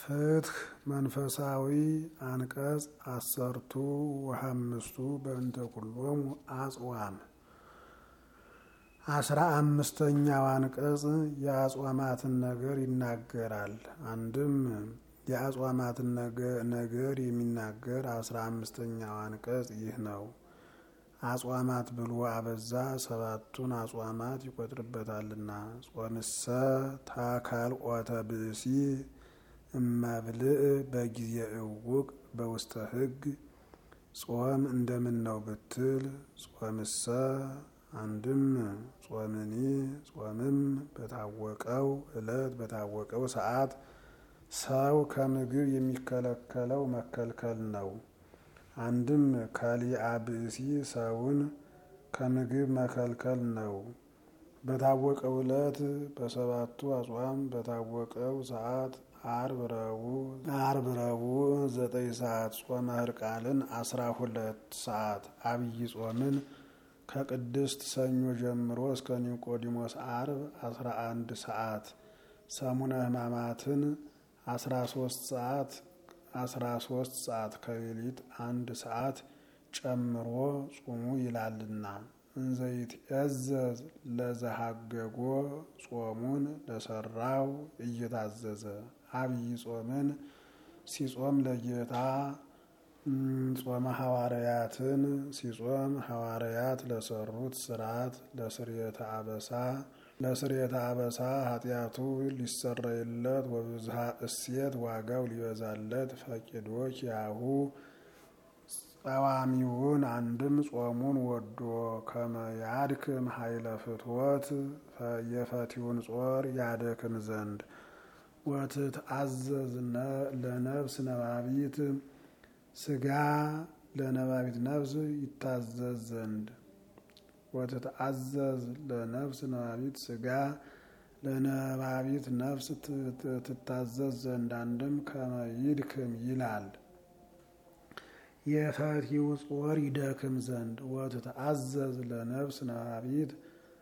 ፍትህ መንፈሳዊ አንቀጽ አሰርቱ ወሀምስቱ በእንተ ኩሎሙ አጽዋም አስራ አምስተኛው አንቀጽ የአጽዋማትን ነገር ይናገራል። አንድም የአጽዋማትን ነገር የሚናገር አስራ አምስተኛው አንቀጽ ይህ ነው። አጽዋማት ብሎ አበዛ ሰባቱን አጽዋማት ይቆጥርበታልና። ጾምሰ ታካልኦተ ብእሲ እመብልእ በጊዜ እውቅ በውስተ ሕግ ጾም እንደምን ነው ብትል ጾምሰ አንድም ጾምኒ ጾምም በታወቀው ዕለት በታወቀው ሰዓት ሰው ከምግብ የሚከለከለው መከልከል ነው። አንድም ከሊአ ብእሲ ሰውን ከምግብ መከልከል ነው። በታወቀው ዕለት በሰባቱ አጽዋም በታወቀው ሰዓት አርብ ረቡዕ አርብ ረቡዕ ዘጠኝ ሰዓት ጾመ ሕርቃልን አስራ ሁለት ሰዓት አብይ ጾምን ከቅድስት ሰኞ ጀምሮ እስከ ኒቆዲሞስ አርብ አስራ አንድ ሰዓት ሰሙነ ሕማማትን አስራ ሶስት ሰዓት አስራ ሶስት ሰዓት ከሌሊት አንድ ሰዓት ጨምሮ ጹሙ ይላልና እንዘይት ያዘዝ ለዘሃገጎ ጾሙን ለሰራው እየታዘዘ አብይ ጾምን ሲጾም ለጌታ ጾመ ሐዋርያትን ሲጾም ሐዋርያት ለሰሩት ስርዓት ለስርየተ አበሳ ለስርየተ አበሳ ኃጢአቱ ሊሰረይለት ወብዝሃ እሴት ዋጋው ሊበዛለት ፈቂዶ ኪያሁ ጸዋሚውን አንድም ጾሙን ወዶ ከመያድክም ኃይለ ፍትወት የፈቲውን ጾር ያደክም ዘንድ ወትትአዘዝ ለነፍስ ነባቢት ስጋ ለነባቢት ነፍስ ይታዘዝ ዘንድ ወትትአዘዝ ለነፍስ ነባቢት ስጋ ለነባቢት ነፍስ ትታዘዝ ዘንድ አንድም ከመይድክም ይላል። የፈቲው ጾር ይደክም ዘንድ ወትትአዘዝ ለነፍስ ነባቢት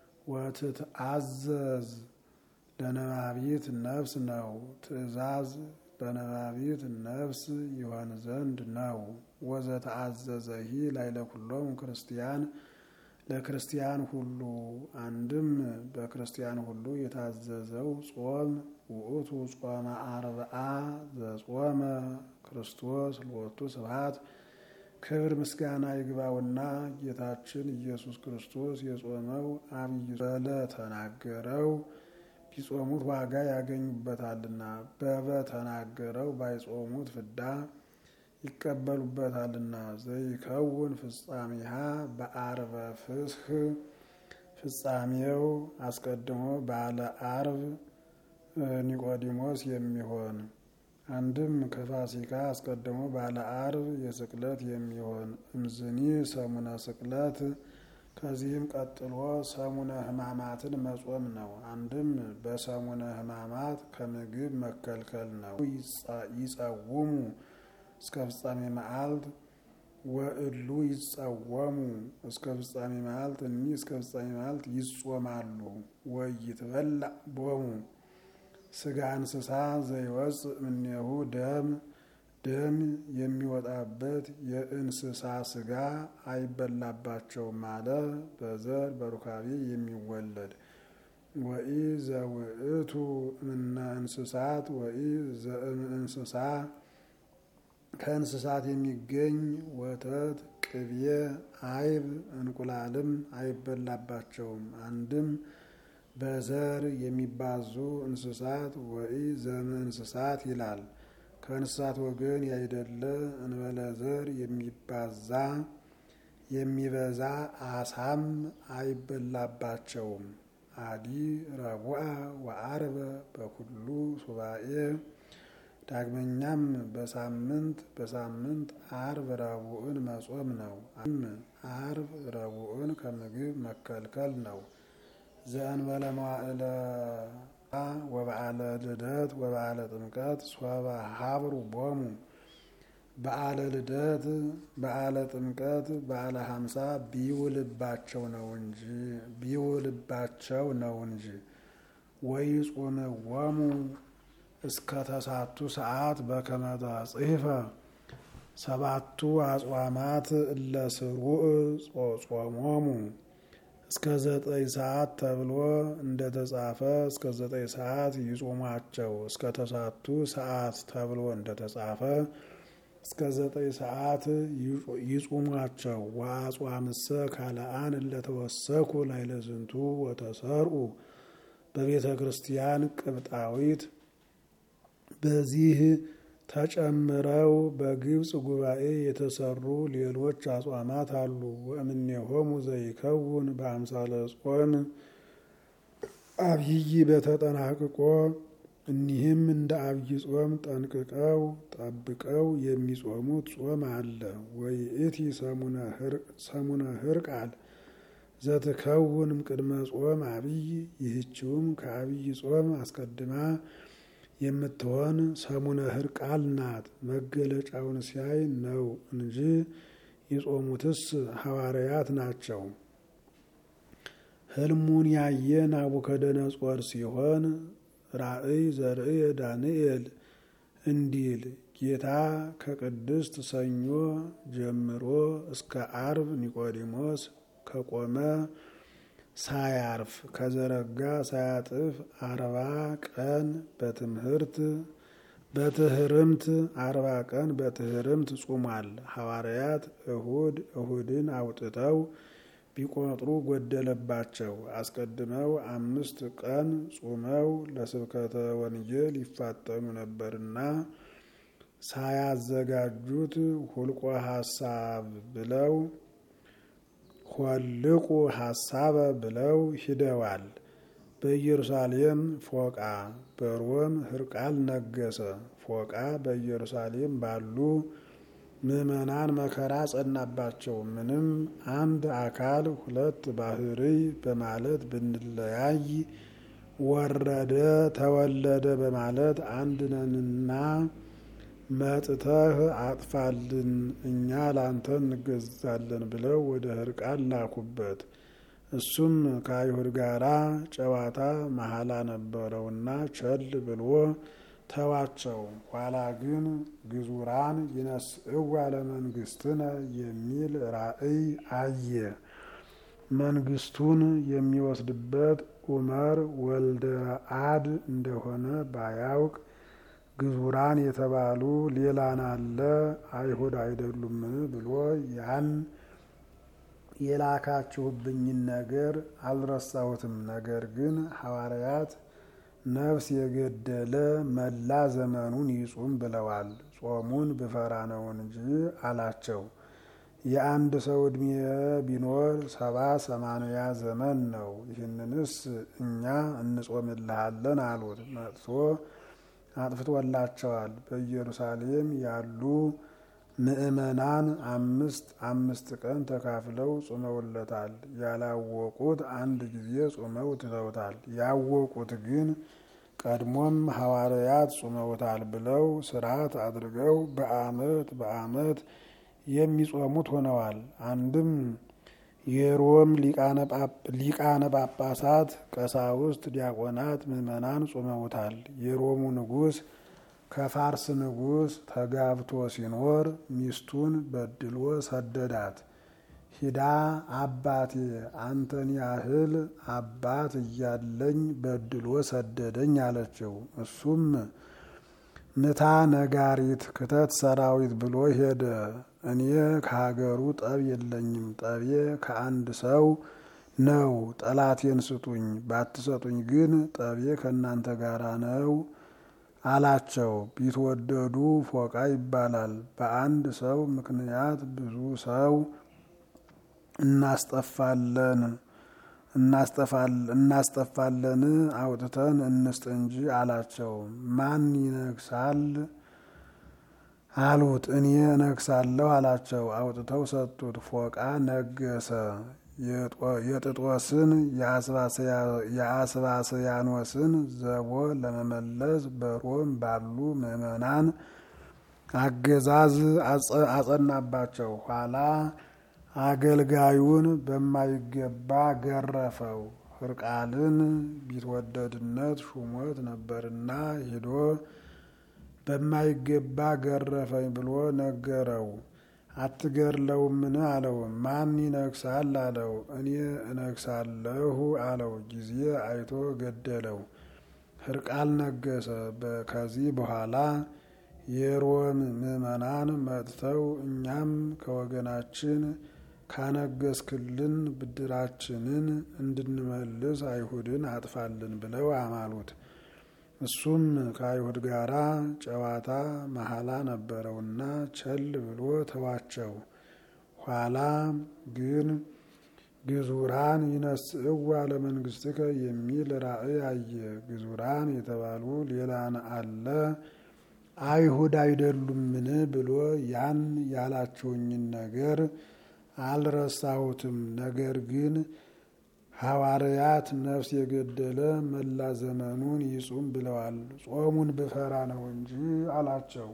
ወትትአዘዝ ለነባቢት ነፍስ ነው። ትእዛዝ ለነባቢት ነፍስ ይሆን ዘንድ ነው። ወዘተአዘዘሂ ላይ ለኩሎሙ ክርስቲያን ለክርስቲያን ሁሉ አንድም በክርስቲያን ሁሉ የታዘዘው ጾም ውእቱ ጾመ አርብዓ ዘጾመ ክርስቶስ ሎቱ ስብሐት ክብር ምስጋና ይግባውና ጌታችን ኢየሱስ ክርስቶስ የጾመው አብይ በለ ተናገረው ቢጾሙት ዋጋ ያገኙበታልና በበ ተናገረው ባይጾሙት ፍዳ ይቀበሉበታልና። ዘይከውን ፍጻሜሃ በአርበ ፍስህ ፍጻሜው አስቀድሞ ባለ አርብ ኒቆዲሞስ የሚሆን አንድም ከፋሲካ አስቀድሞ ባለ አርብ የስቅለት የሚሆን እምዝኒ ሰሙነ ስቅለት ከዚህም ቀጥሎ ሰሙነ ሕማማትን መጾም ነው። አንድም በሰሙነ ሕማማት ከምግብ መከልከል ነው። ይጸውሙ እስከ ፍጻሜ መዓልት ወእሉ ይጸወሙ እስከ ፍጻሜ መዓልት እኒህ እስከ ፍጻሜ መዓልት ይጾማሉ። ወይትበላ ቦሙ ስጋ እንስሳ ዘይወፅእ እምኔሁ ደም ደም የሚወጣበት የእንስሳ ስጋ አይበላባቸውም አለ። በዘር በሩካቤ የሚወለድ ወኢ ዘውእቱ እምነ እንስሳት ወኢ ዘእም እንስሳ ከእንስሳት የሚገኝ ወተት፣ ቅቤ፣ አይብ፣ እንቁላልም አይበላባቸውም። አንድም በዘር የሚባዙ እንስሳት ወኢ ዘም እንስሳት ይላል። ከእንስሳት ወገን ያይደለ እንበለ ዘር የሚባዛ የሚበዛ አሳም አይበላባቸውም። አዲ ረቡዓ ወአርበ በኩሉ ሱባኤ ዳግመኛም በሳምንት በሳምንት አርብ ረቡዕን መጾም ነው። አርብ ረቡዕን ከምግብ መከልከል ነው። ዘእንበለ መዋዕለ ወበዓለ ልደት ወበዓለ ጥምቀት ሶበ ሀብሩ ቦሙ በዓለ ልደት በዓለ ጥምቀት በዓለ ሀምሳ ቢውልባቸው ነው እንጂ ቢውልባቸው ነው እንጂ ወይ ጾም ወሙ እስከ ተሳቱ ሰዓት በከመ ተጽሕፈ ሰባቱ አጽዋማት እለ ስሩዕ ጾሞሙ እስከ ዘጠኝ ሰዓት ተብሎ እንደተጻፈ እስከ ዘጠኝ ሰዓት ይጾሟቸው። እስከ ተሳቱ ሰዓት ተብሎ እንደተጻፈ እስከ ዘጠኝ ሰዓት ይጹሟቸው። ወአጽዋምሰ ካልአን እለተወሰኩ ላዕለ ዝንቱ ወተሰርኡ በቤተ ክርስቲያን ቅብጣዊት በዚህ ተጨምረው በግብፅ ጉባኤ የተሰሩ ሌሎች አጽዋማት አሉ። ወእምኔሆሙ ዘይከውን በአምሳለ ጾም አብይ በተጠናቅቆ እኒህም እንደ አብይ ጾም ጠንቅቀው ጠብቀው የሚጾሙት ጾም አለ። ወይእቲ ሰሙነ ህርቃል ዘትከውንም ቅድመ ጾም አብይ ይህችውም ከአብይ ጾም አስቀድማ የምትሆን ሰሙነ ህርቃል ናት። መገለጫውን ሲያይ ነው እንጂ የጾሙትስ ሐዋርያት ናቸው። ህልሙን ያየ ናቡከደነጾር ሲሆን ራእይ ዘርእየ ዳንኤል እንዲል ጌታ ከቅድስት ሰኞ ጀምሮ እስከ አርብ ኒቆዲሞስ ከቆመ ሳያርፍ ከዘረጋ ሳያጥፍ አርባ ቀን በትምህርት በትህርምት አርባ ቀን በትህርምት ጹሟል። ሐዋርያት እሁድ እሁድን አውጥተው ቢቆጥሩ ጎደለባቸው። አስቀድመው አምስት ቀን ጹመው ለስብከተ ወንጌል ይፋጠኑ ነበርና ሳያዘጋጁት ሁልቆ ሀሳብ ብለው ሆልቁ ሀሳበ ብለው ሂደዋል። በኢየሩሳሌም ፎቃ በሮም ህርቃል ነገሰ። ፎቃ በኢየሩሳሌም ባሉ ምዕመናን መከራ ጸናባቸው። ምንም አንድ አካል ሁለት ባህርይ በማለት ብንለያይ ወረደ ተወለደ በማለት አንድ ነንና መጥተህ አጥፋልን እኛ ላንተ እንገዛለን ብለው ወደ ህርቃል ላኩበት። እሱም ከአይሁድ ጋራ ጨዋታ መሐላ ነበረውና ቸል ብሎ ተዋቸው። ኋላ ግን ግዙራን ይነስእዋ ለመንግስትነ የሚል ራእይ አየ። መንግስቱን የሚወስድበት ኡመር ወልደ አድ እንደሆነ ባያውቅ ግዙራን የተባሉ ሌላን አለ አይሁድ አይደሉምን ብሎ ያን የላካችሁብኝን ነገር አልረሳሁትም። ነገር ግን ሐዋርያት ነፍስ የገደለ መላ ዘመኑን ይጹም ብለዋል። ጾሙን ብፈራ ነው እንጂ አላቸው። የአንድ ሰው ዕድሜ ቢኖር ሰባ ሰማንያ ዘመን ነው። ይህንንስ እኛ እንጾምልሃለን አሉት። መጥቶ አጥፍቶላቸዋል። በኢየሩሳሌም ያሉ ምዕመናን አምስት አምስት ቀን ተካፍለው ጾመውለታል። ያላወቁት አንድ ጊዜ ጾመው ትተውታል። ያወቁት ግን ቀድሞም ሐዋርያት ጾመውታል ብለው ስርዓት አድርገው በዓመት በዓመት የሚጾሙት ሆነዋል። አንድም የሮም ሊቃነ ጳጳሳት፣ ቀሳውስት፣ ዲያቆናት፣ ምዕመናን ጾመውታል። የሮሙ ንጉሥ ከፋርስ ንጉሥ ተጋብቶ ሲኖር ሚስቱን በድሎ ሰደዳት። ሂዳ አባቴ አንተን ያህል አባት እያለኝ በድሎ ሰደደኝ አለችው። እሱም ምታ ነጋሪት ክተት ሰራዊት ብሎ ሄደ። እኔ ከሀገሩ ጠብ የለኝም፣ ጠቤ ከአንድ ሰው ነው። ጠላቴን ስጡኝ፣ ባትሰጡኝ ግን ጠቤ ከእናንተ ጋራ ነው አላቸው። ቢትወደዱ ፎቃ ይባላል። በአንድ ሰው ምክንያት ብዙ ሰው እናስጠፋለን እናስጠፋለን አውጥተን እንስጥ እንጂ አላቸው። ማን ይነግሳል አሉት። እኔ እነግሳለሁ አላቸው። አውጥተው ሰጡት። ፎቃ ነገሰ። የጥጦስን የአስባስያኖስን ዘቦ ለመመለስ በሮም ባሉ ምዕመናን አገዛዝ አጸናባቸው። ኋላ አገልጋዩን በማይገባ ገረፈው። ሕርቃልን ቢትወደድነት ሹሞት ነበርና ሄዶ በማይገባ ገረፈኝ ብሎ ነገረው። አትገድለውምን አለው። ማን ይነግሳል አለው። እኔ እነግሳለሁ አለው። ጊዜ አይቶ ገደለው። ሕርቃል ነገሰ። ከዚህ በኋላ የሮም ምዕመናን መጥተው እኛም ከወገናችን ካነገስክልን ብድራችንን እንድንመልስ አይሁድን አጥፋልን ብለው አማሉት። እሱም ከአይሁድ ጋራ ጨዋታ መሐላ ነበረውና ቸል ብሎ ተዋቸው። ኋላ ግን ግዙራን ይነስእዋ ለመንግስትከ የሚል ራእይ አየ። ግዙራን የተባሉ ሌላን አለ አይሁድ አይደሉምን ብሎ ያን ያላችሁኝን ነገር አልረሳሁትም። ነገር ግን ሐዋርያት ነፍስ የገደለ መላ ዘመኑን ይጹም ብለዋል። ጾሙን ብፈራ ነው እንጂ አላቸው።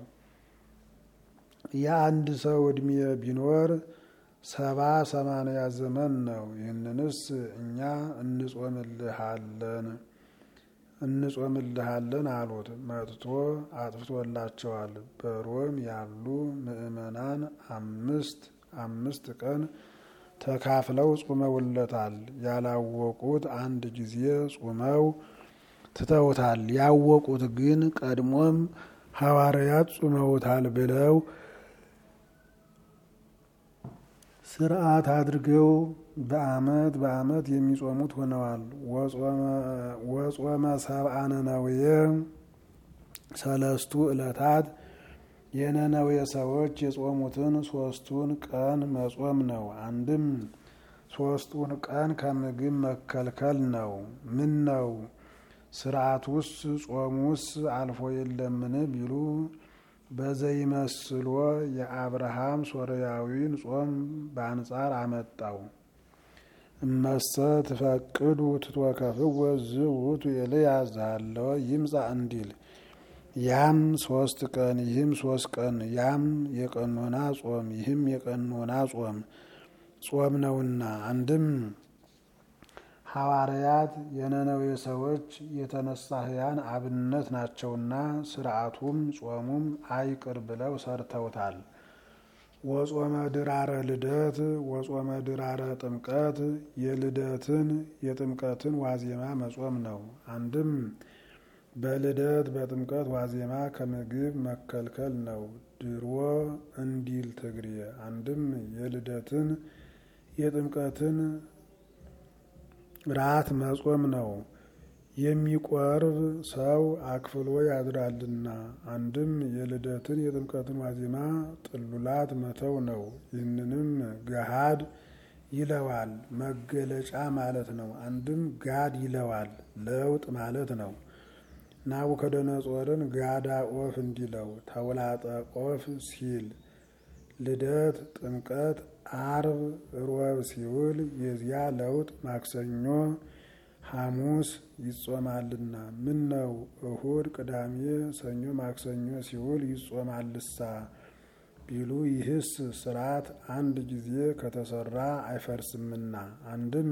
የአንድ ሰው ዕድሜ ቢኖር ሰባ ሰማንያ ዘመን ነው። ይህንንስ እኛ እንጾምልሃለን እንጾምልሃለን አሉት። መጥቶ አጥፍቶላቸዋል። በሮም ያሉ ምዕመናን አምስት አምስት ቀን ተካፍለው ጾመውለታል። ያላወቁት አንድ ጊዜ ጾመው ትተውታል። ያወቁት ግን ቀድሞም ሐዋርያት ጾመውታል ብለው ስርዓት አድርገው በዓመት በዓመት የሚጾሙት ሆነዋል። ወጾመ ሰብአ ነነዌ ሰለስቱ ዕለታት የነነዌ ሰዎች የጾሙትን ሶስቱን ቀን መጾም ነው። አንድም ሶስቱን ቀን ከምግብ መከልከል ነው። ምን ነው ስርዓቱስ ጾሙስ አልፎ የለምን ቢሉ በዘይመስሎ የአብርሃም ሶርያዊን ጾም በአንጻር አመጣው። እመሰ ትፈቅዱ ትትወከፍዎ ዝውቱ ኤልያስ ዛለወ ይምጻ እንዲል ያም ሶስት ቀን ይህም ሶስት ቀን ያም የቀኖና ጾም ይህም የቀኖና ጾም ጾም ነውና አንድም ሐዋርያት የነነዌ ሰዎች የተነሳህያን አብነት ናቸውና ስርዓቱም ጾሙም አይቅር ብለው ሰርተውታል። ወጾመ ድራረ ልደት ወጾመ ድራረ ጥምቀት የልደትን የጥምቀትን ዋዜማ መጾም ነው። አንድም በልደት በጥምቀት ዋዜማ ከምግብ መከልከል ነው። ድሮ እንዲል ትግሬ አንድም የልደትን የጥምቀትን ራት መጾም ነው። የሚቆርብ ሰው አክፍሎ ያድራልና። አንድም የልደትን የጥምቀትን ዋዜማ ጥሉላት መተው ነው። ይህንንም ገሃድ ይለዋል፣ መገለጫ ማለት ነው። አንድም ጋድ ይለዋል፣ ለውጥ ማለት ነው። ናቡከደነጾርን ጋዳ ኦፍ እንዲለው ተውላጠ ኦፍ ሲል ልደት፣ ጥምቀት፣ አርብ፣ ሮብ ሲውል የዚያ ለውጥ ማክሰኞ፣ ሐሙስ ይጾማልና ምን ነው እሁድ፣ ቅዳሜ፣ ሰኞ፣ ማክሰኞ ሲውል ይጾማልሳ ቢሉ ይህስ ስርዓት አንድ ጊዜ ከተሰራ አይፈርስምና አንድም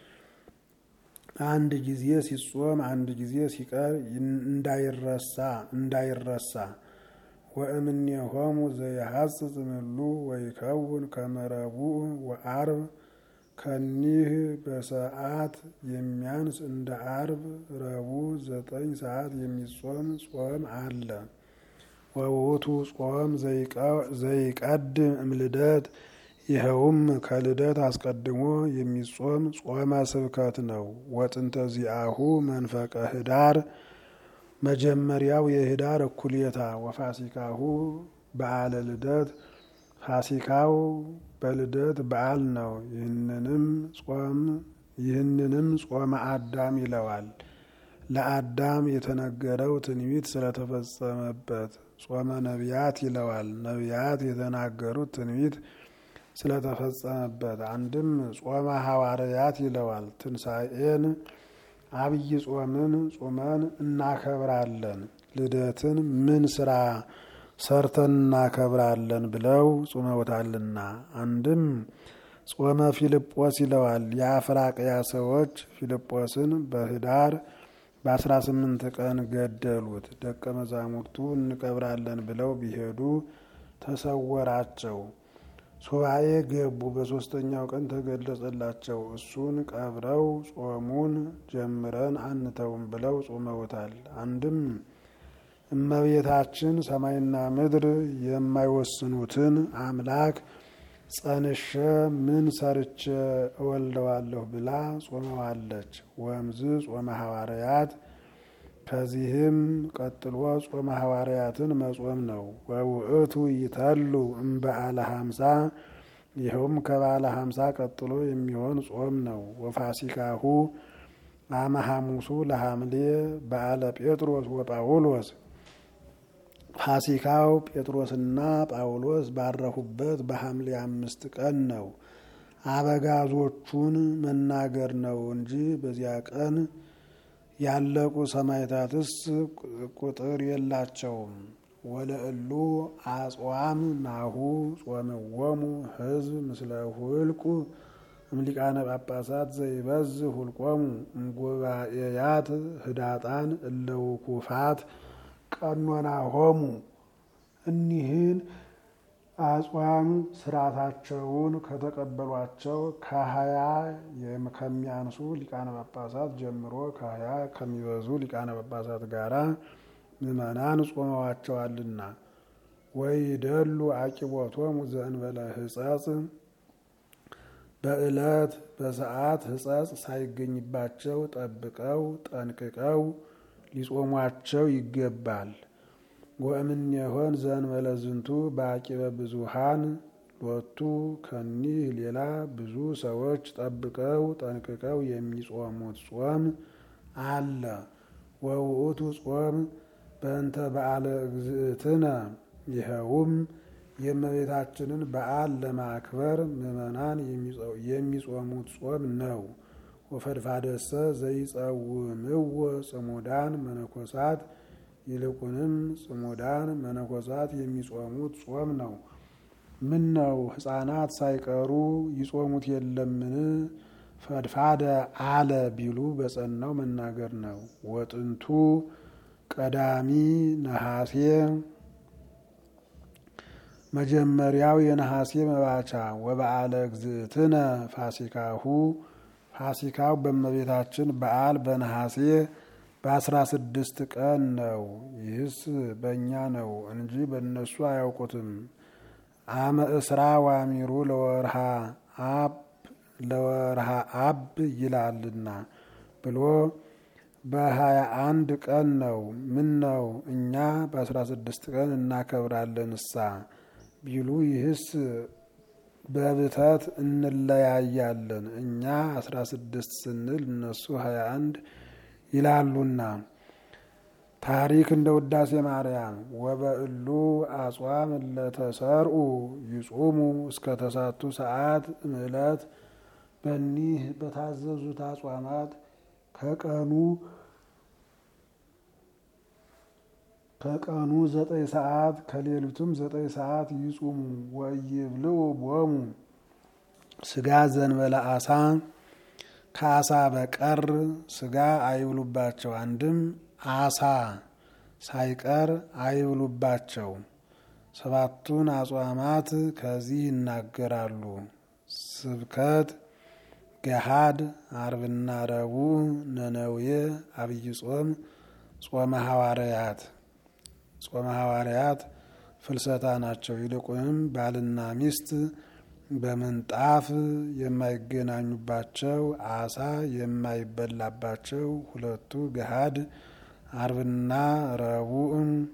አንድ ጊዜ ሲጾም አንድ ጊዜ ሲቀር እንዳይረሳ እንዳይረሳ ወእምኔሆሙ ዘይሐጽጽ እምሉ ወይከውን ከመ ረቡዕ ወአርብ ከኒህ በሰዓት የሚያንስ እንደ አርብ ረቡዕ ዘጠኝ ሰዓት የሚጾም ጾም አለ። ወውቱ ጾም ዘይቀድም እምልደት ይኸውም ከልደት አስቀድሞ የሚጾም ጾመ ስብከት ነው። ወጥንተ ዚአሁ መንፈቀ ህዳር መጀመሪያው የህዳር እኩሌታ ወፋሲካሁ በዓለ ልደት ፋሲካው በልደት በዓል ነው። ይህንንም ጾም ይህንንም ጾመ አዳም ይለዋል። ለአዳም የተነገረው ትንቢት ስለተፈጸመበት ጾመ ነቢያት ይለዋል። ነቢያት የተናገሩት ትንቢት ስለተፈጸመበት አንድም ጾመ ሐዋርያት ይለዋል። ትንሣኤን አብይ ጾምን ጾመን እናከብራለን። ልደትን ምን ስራ ሰርተን እናከብራለን ብለው ጾመውታልና አንድም ጾመ ፊልጶስ ይለዋል። የአፍራቅያ ሰዎች ፊልጶስን በህዳር በአስራ ስምንት ቀን ገደሉት። ደቀ መዛሙርቱ እንቀብራለን ብለው ቢሄዱ ተሰወራቸው። ሱባኤ ገቡ። በሶስተኛው ቀን ተገለጸላቸው። እሱን ቀብረው ጾሙን ጀምረን አንተውም ብለው ጾመውታል። አንድም እመቤታችን ሰማይና ምድር የማይወስኑትን አምላክ ጸንሸ ምን ሰርቼ እወልደዋለሁ ብላ ጾመዋለች። ወምዝ ጾመ ሐዋርያት ከዚህም ቀጥሎ ጾመ ሐዋርያትን መጾም ነው። ወውእቱ ይተሉ እምበዓለ ሀምሳ ይኸውም ከበዓለ ሀምሳ ቀጥሎ የሚሆን ጾም ነው። ወፋሲካሁ አመ ሐሙሱ ለሐምሌ በዓለ ጴጥሮስ ወጳውሎስ ፋሲካው ጴጥሮስና ጳውሎስ ባረፉበት በሐምሌ አምስት ቀን ነው። አበጋዞቹን መናገር ነው እንጂ በዚያ ቀን ያለቁ ሰማዕታትስ ቁጥር የላቸውም። ወለእሉ አጽዋም ናሁ ጾምዎሙ ሕዝብ ምስለ ሁልቁ እምሊቃነ ጳጳሳት ዘይበዝ ሁልቆሙ እምጉባኤያት ህዳጣን እለውኩፋት ቀኖና ሆሙ እኒህን አጽዋም ስርዓታቸውን ከተቀበሏቸው ከሀያ ከሚያንሱ ሊቃነ ጳጳሳት ጀምሮ ከሀያ ከሚበዙ ሊቃነ ጳጳሳት ጋራ ምዕመናን ጾመዋቸዋልና። ወይደሉ አቂቦቶሙ ዘእንበለ ሕጸጽ በዕለት በሰዓት ሕጸጽ ሳይገኝባቸው ጠብቀው ጠንቅቀው ሊጾሟቸው ይገባል። ወእምኔሆን ዘእንበለ ዝንቱ በአቂበ ብዙሃን ሎቱ ከኒህ ሌላ ብዙ ሰዎች ጠብቀው ጠንቅቀው የሚጾሙት ጾም አለ። ወውእቱ ጾም በእንተ በዓለ እግዝእትነ ይኸውም የእመቤታችንን በዓል ለማክበር ምዕመናን የሚጾሙት ጾም ነው። ወፈድፋደሰ ዘይጸውምዎ ጽሙዳን መነኮሳት ይልቁንም ጽሙዳን መነኮሳት የሚጾሙት ጾም ነው። ምን ነው ሕፃናት ሳይቀሩ ይጾሙት የለምን? ፈድፋደ አለ ቢሉ በጸናው መናገር ነው። ወጥንቱ ቀዳሚ ነሐሴ መጀመሪያው የነሐሴ መባቻ ወበዓለ እግዝእትነ ፋሲካሁ ፋሲካው በእመቤታችን በዓል በነሐሴ በአስራ ስድስት ቀን ነው። ይህስ በእኛ ነው እንጂ በእነሱ አያውቁትም። አመ እስራ ዋሚሩ ለወርሃ አብ ለወርሃ አብ ይላልና ብሎ በሀያ አንድ ቀን ነው። ምን ነው እኛ በአስራ ስድስት ቀን እናከብራለን እሳ ቢሉ ይህስ በብተት እንለያያለን። እኛ አስራ ስድስት ስንል እነሱ ሀያ አንድ ይላሉና። ታሪክ እንደ ውዳሴ ማርያም ወበእሉ አጽዋም ለተሰርኡ ይጹሙ እስከ ተሳቱ ሰዓት ምዕለት በኒህ በታዘዙት አጽዋማት ከቀኑ ከቀኑ ዘጠኝ ሰዓት ከሌሊቱም ዘጠኝ ሰዓት ይጹሙ። ወይብልዑ ቦሙ ስጋ ዘንበለ አሳ ከአሳ በቀር ስጋ አይብሉባቸው። አንድም አሳ ሳይቀር አይብሉባቸው። ሰባቱን አጽዋማት ከዚህ ይናገራሉ። ስብከት፣ ገሃድ፣ አርብና ረቡዕ፣ ነነዌ፣ አብይ ጾም፣ ጾመ ሐዋርያት ጾመ ሐዋርያት ፍልሰታ ናቸው። ይልቁንም ባልና ሚስት በምንጣፍ የማይገናኙባቸው አሳ የማይበላባቸው ሁለቱ ገሃድ አርብና ረቡዕ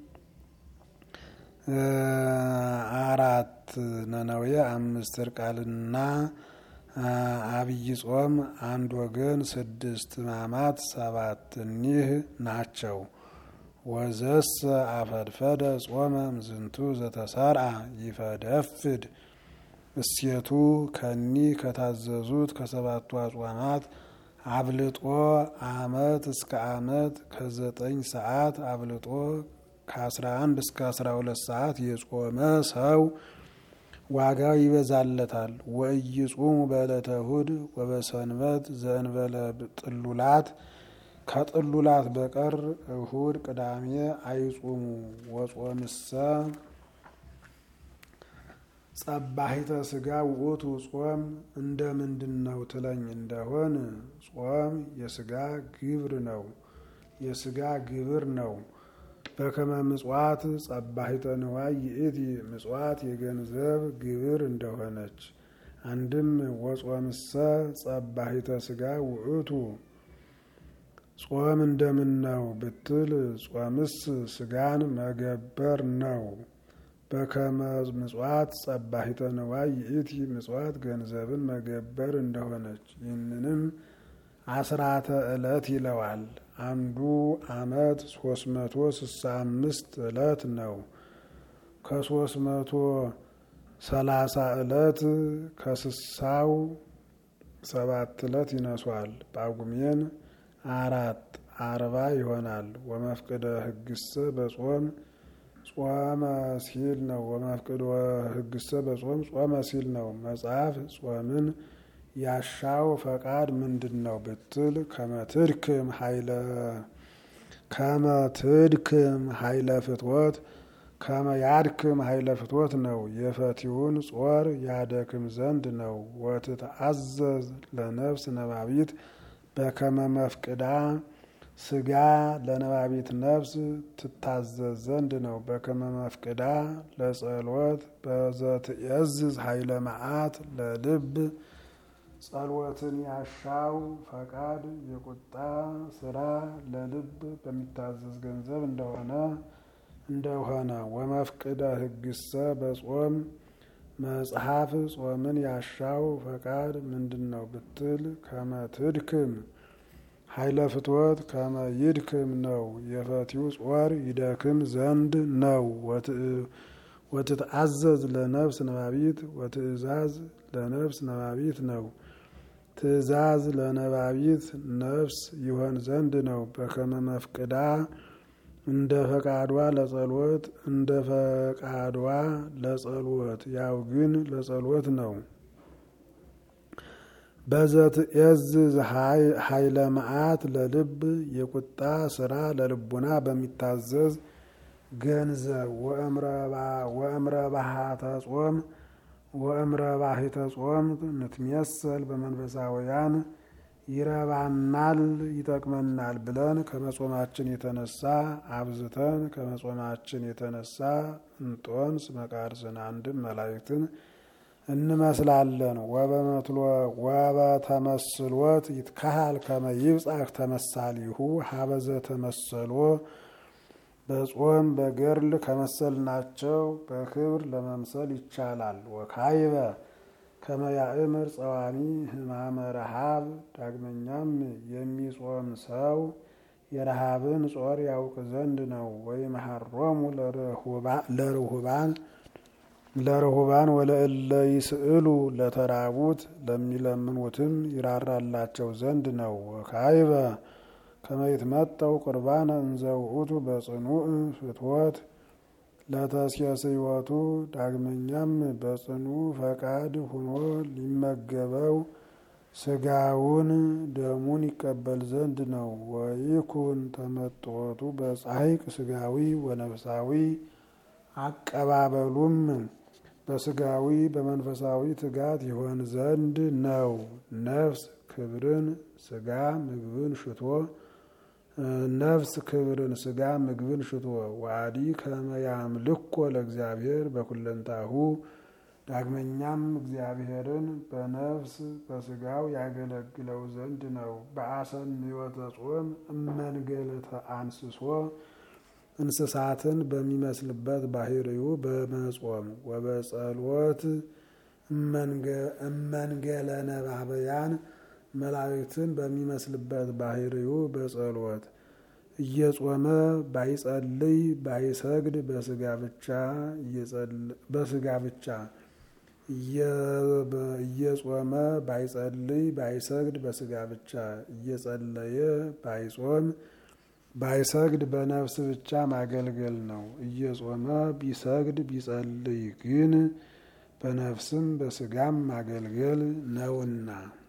አራት ነነዌ አምስት እርቃልና አብይ ጾም አንድ ወገን ስድስት ሕማማት ሰባት እኒህ ናቸው። ወዘስ አፈድፈደ ጾመ ምዝንቱ ዘተሰርአ ይፈደፍድ እሴቱ ከኒ ከታዘዙት ከሰባቱ አጽዋማት አብልጦ አመት እስከ አመት ከዘጠኝ ሰዓት አብልጦ ከአስራ አንድ እስከ አስራ ሁለት ሰዓት የጾመ ሰው ዋጋው ይበዛለታል። ወኢይጹሙ በዕለተ እሁድ ወበሰንበት ዘእንበለ ጥሉላት ከጥሉላት በቀር እሁድ፣ ቅዳሜ አይጹሙ። ወጾምሰ ጸባሂተ ስጋ ውእቱ ጾም እንደ ምንድን ነው ትለኝ እንደሆን ጾም የስጋ ግብር ነው የስጋ ግብር ነው። በከመ ምጽዋት ጸባሂተ ንዋይ ይእቲ ምጽዋት የገንዘብ ግብር እንደሆነች አንድም ወጾምሰ ጸባሂተ ስጋ ውእቱ ጾም እንደምን ነው ብትል ጾምስ ስጋን መገበር ነው። በከመ ምጽዋት ጸባሂተ ንዋይ ይእቲ ምጽዋት ገንዘብን መገበር እንደሆነች ይህንንም አስራተ ዕለት ይለዋል። አንዱ ዓመት ሶስት መቶ ስልሳ አምስት ዕለት ነው። ከሶስት መቶ ሰላሳ ዕለት ከስሳው ሰባት ዕለት ይነሷል። ጳጉሜን አራት አርባ ይሆናል። ወመፍቅደ ሕግሰ በጾም ጾመ ሲል ነው። ወመፍቅደ ሕግሰ በጾም ጾመ ሲል ነው። መጽሐፍ ጾምን ያሻው ፈቃድ ምንድን ነው ብትል ከመትድክም ኃይለ ከመትድክም ኃይለ ፍትወት ከመያድክም ኃይለ ፍትወት ነው። የፈቲውን ጾር ያደክም ዘንድ ነው። ወትትአዘዝ ለነፍስ ነባቢት በከመ መፍቅዳ ስጋ ለነባቢት ነፍስ ትታዘዝ ዘንድ ነው። በከመ መፍቅዳ ለጸሎት በዘትእዝዝ ኃይለ መዓት ለልብ ጸሎትን ያሻው ፈቃድ የቁጣ ስራ ለልብ በሚታዘዝ ገንዘብ እንደሆነ እንደሆነ ወመፍቅደ ሕግሰ በጾም መጽሐፍ ጾምን ያሻው ፈቃድ ምንድን ነው ብትል ከመትድክም ኃይለ ፍትወት ከመ ይድክም ነው። የፈቲው ጾር ይደክም ዘንድ ነው። ወትትአዘዝ ለነፍስ ነባቢት ወትእዛዝ ለነፍስ ነባቢት ነው። ትእዛዝ ለነባቢት ነፍስ ይሆን ዘንድ ነው። በከመ መፍቅዳ እንደ ፈቃዷ ለጸሎት እንደ ፈቃዷ ለጸሎት ያው ግን ለጸሎት ነው። በዘትእዝዝ ኃይለ መዓት ለልብ የቁጣ ስራ ለልቡና በሚታዘዝ ገንዘብ ወእምረ ባሕተ ጾም ወእምረ ባሕተ ጾም ንትሜሰል በመንፈሳውያን ይረባናል ይጠቅመናል ብለን ከመጾማችን የተነሳ አብዝተን ከመጾማችን የተነሳ እንጦንስ መቃርስን አንድም መላእክትን እንመስላለን። ወበተመስሎት ይትካሃል ከመ ይብጻሕ ተመሳሊሁ ሀበዘ ተመሰሎ በጾም በገርል ከመሰልናቸው በክብር ለመምሰል ይቻላል። ወካይበ ከመ ያእምር ጸዋሚ ሕማመ ረሃብ ዳግመኛም የሚጾም ሰው የረሃብን ጾር ያውቅ ዘንድ ነው። ወይምሃሮሙ ለርሁባን ለርሁባን ወለእለ ይስእሉ ለተራቡት ለሚለምኑትም ይራራላቸው ዘንድ ነው። ወካይበ ከመ ይትመጠው ቁርባነ እንዘ ውእቱ በጽኑዕ ፍትወት ለተስየስይወቱ ዳግመኛም በጽኑ ፈቃድ ሁኖ ሊመገበው ስጋውን ደሙን ይቀበል ዘንድ ነው። ወይኩን ተመጥወቱ በጻሕቅ ስጋዊ ወነፍሳዊ አቀባበሉም በስጋዊ በመንፈሳዊ ትጋት ይሆን ዘንድ ነው። ነፍስ ክብርን ስጋ ምግብን ሽቶ ነፍስ ክብርን ስጋ ምግብን ሽቶ ዋዲ ከመያምልኮ ለእግዚአብሔር በኩለንታሁ ዳግመኛም እግዚአብሔርን በነፍስ በስጋው ያገለግለው ዘንድ ነው። በአሰን ሕይወተ ጾም እመንገለተ አንስሶ እንስሳትን በሚመስልበት ባህሪው በመጾም ወበጸሎት እመንገለ ነባበያን መላእክትን በሚመስልበት ባህሪው በጸሎት እየጾመ ባይጸልይ ባይሰግድ በስጋ ብቻ በስጋ ብቻ እየጾመ ባይጸልይ ባይሰግድ በስጋ ብቻ እየጸለየ ባይጾም ባይሰግድ በነፍስ ብቻ ማገልገል ነው። እየጾመ ቢሰግድ ቢጸልይ ግን በነፍስም በስጋም ማገልገል ነውና